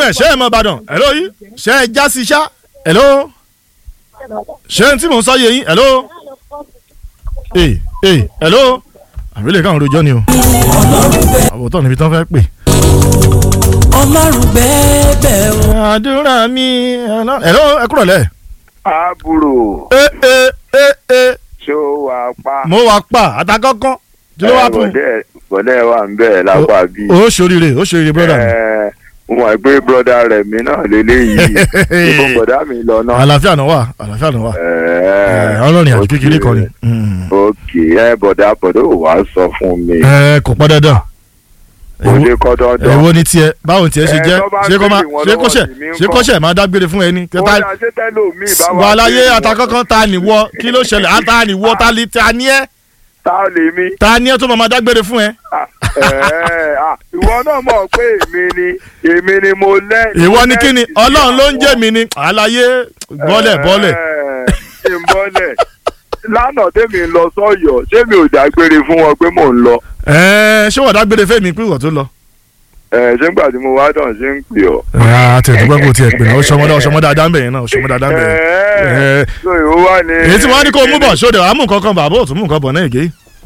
bẹ̀ ṣé ẹ mọ ìbàdàn hello yìí ṣé ẹ já sí ṣá hello ṣé n tí mò ń sọ yé yín hello ee ee hello àbílẹ̀ káwọn rojọ́ ni o àwòtọ́ níbi tán fẹ́ pè. ọlọ́run bẹ́ẹ̀bẹ̀ o. àdúrà mi hello ẹ kúrọ̀ lẹ̀. àbúrò ee ee ee ee ṣó wà pa. mo wà pa àtàkọ́kọ́ tí ló wà fún. bọ̀dẹ̀ bọ̀dẹ̀ wà ń bẹ̀ lápá bí. o ṣoríire o ṣoríire brother mi. Ẹ, mo mọ̀ pé broda rẹ̀ mi náà lélẹ́yìí ibo bọ̀dá mi lọ náà. àlàáfíà náà wà àlàáfíà náà wà Ẹ, ọlọ́rin àti ok. kékeré kan ni. Mm. ok ẹ bọ̀dá bọ̀dá ò wá sọ fún mi. ẹ kò pọn dandan kò lè kọ́ dandan. èwo ni tiẹ̀ báwo tiẹ̀ ṣe Ẹ, jẹ́ tó bá ṣé kó má béèrè wọn ṣé kó lọ́wọ́ ṣẹ̀ tèmi ń ṣé kó kọ́. ṣẹ̀ máa dágbére fún ẹni. ó yà ṣé tẹ́lómi bá wà. wà láyé béèrè wọn. àtàkọ́kọ́ ta ni wọ kí ló ṣẹlẹ̀ á ta ni wọ ta ni ta ni ẹ tá a lè mi. ta ni ẹ tó máa máa dágbére fún ẹ. Ẹ, à, ìwọ náà mọ̀ pé èmi ni èmi ni mo lẹ́. ìwọ ni kí ni ọlọ́run ló ń jẹ́ mi ni àlàyé bọ́lẹ̀ bọ́lẹ̀. ṣe ń bọ́lẹ̀ lánàá tèmi ń lọ sọ́yọ̀ ṣé mi ò dágbére fún wọn pé mò ń lọ. ẹ ṣé wọ́n dágbére fẹ́mi pé ìwọ tó lọ. ẹ ṣé ń gbà tí mo wá dàn ṣe ń pè ọ́. àti ẹ̀dùgbọ́n kò tiẹ̀ pè náà ọ̀ṣọ́mọdé ọ̀ṣọ́mọdé adámbẹ̀ yẹn náà ọ̀ṣọ́mọdé adámbẹ̀ yẹn. Ẹ, so ìwọ wà ní. èyí tí wọ́n á ní kó mú bọ̀ ṣóde wàá mú nǹkan kan bàbá òtún mú nǹkan bọ̀ náà ègé.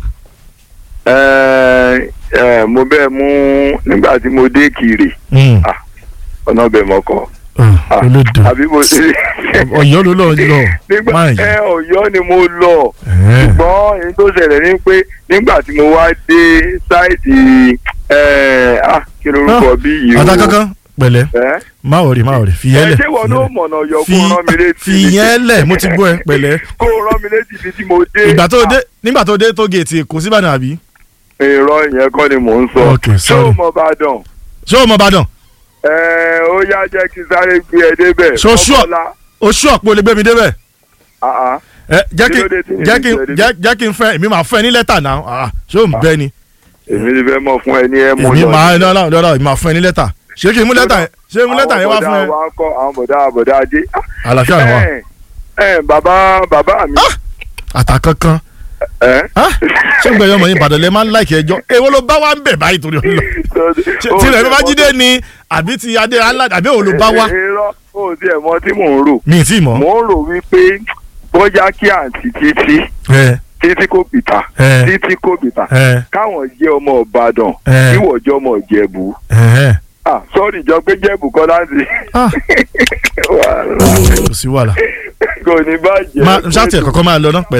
ẹ ẹ mo bẹ́ẹ̀ mú nígbà tí mo dé kiri ọ̀nà bẹ̀ mọ́kọ́. olódò àbí mo ṣe. ọ̀yọ́ ló lọ lọ nígbà máa ẹ yìí. ọ̀yọ́ ni mo lọ. ṣùgbọ́n èyí tó ṣẹlẹ̀ ni pé nígbà tí mo wá dé sáìtì ẹ̀ ah kí lorúkọ bí yìí o. àtàkọ́kọ́ pẹ̀lẹ́ ẹ́ má wọrí má wọrí fìyẹn ẹ lẹ̀ ṣé wọn ló mọ̀nà ọ̀yọ́ kó fi rán mi létí ni? fìyẹn lẹ̀ mo ti gbọ́ ẹ pẹ̀lẹ́ kó rán mi létí ibi tí mo dé. ìgbà tó dé nígbà tó dé tó géètì kò sí Ìbàdàn àbí. èrò ìyẹn kọ́ ni mò ń sọ. Ok, ṣé sorry. o mọ Ìbàdàn? ṣé o mọ Ìbàdàn ẹ ó yá jẹ́ kí n sáré gbé ẹ débẹ̀. Ṣo sure? Ọmọlá. oṣù ọ̀pọ̀ lè gbé mi débẹ̀ Ah, ah. ẹ jẹ́ kí Kí ló dé tí mi jẹ́ ò kí ní sọ jẹ́ jẹ́ kí n fẹ́ èmi máa fẹ́ ní lẹ́tà náà ah, ṣé o ń bẹ́ ni èmi ti fẹ́ mọ̀ fún ẹ ní ẹ mú èmi lọ. máa lọ́la lọ́la èmi máa fún ẹ ní lẹ́tà ṣé kí n mú lẹ́tà yẹn ṣé n mú lẹ́tà yẹn wá fún ẹ àwọn bọ̀dá wa ń kọ́ àwọn bọ̀dá bọ̀dá ajé. àlàáfíà ni wà ẹ ẹ bàbá bàbá mi. àtàkankan ẹ. ṣé n gbẹ̀yọ́ ọmọ yín Ìbàdàn lẹ máa ń láìkí ẹjọ́ èwo ló bá wa ń bẹ̀ báyìí torí ọlọ́ tilẹ̀ bá jíde ni àbí ti adé aládé àbí òun ló bá wa irọ́ o ti ẹ̀ mọ tí mò ń rò. mi ì tí ì mọ̀ mò ń rò wípé bóyá kí àǹtí títí ẹ títí kò bìtà ẹ títí kò bìtà ẹ káwọn jẹ́ ọmọ Ìbàdàn ẹ ìwọ jẹ́ ọmọ Ìjẹ̀bú. ẹ ah sọ́ọ̀rì jọ pé Jẹ̀bú kọ́ láti. Ah. wàhálà kò sí wàhálà kò ní bàjẹ́. má ṣáàtì ẹ̀ kọ́kọ́ máa lọ náà pẹ̀lú.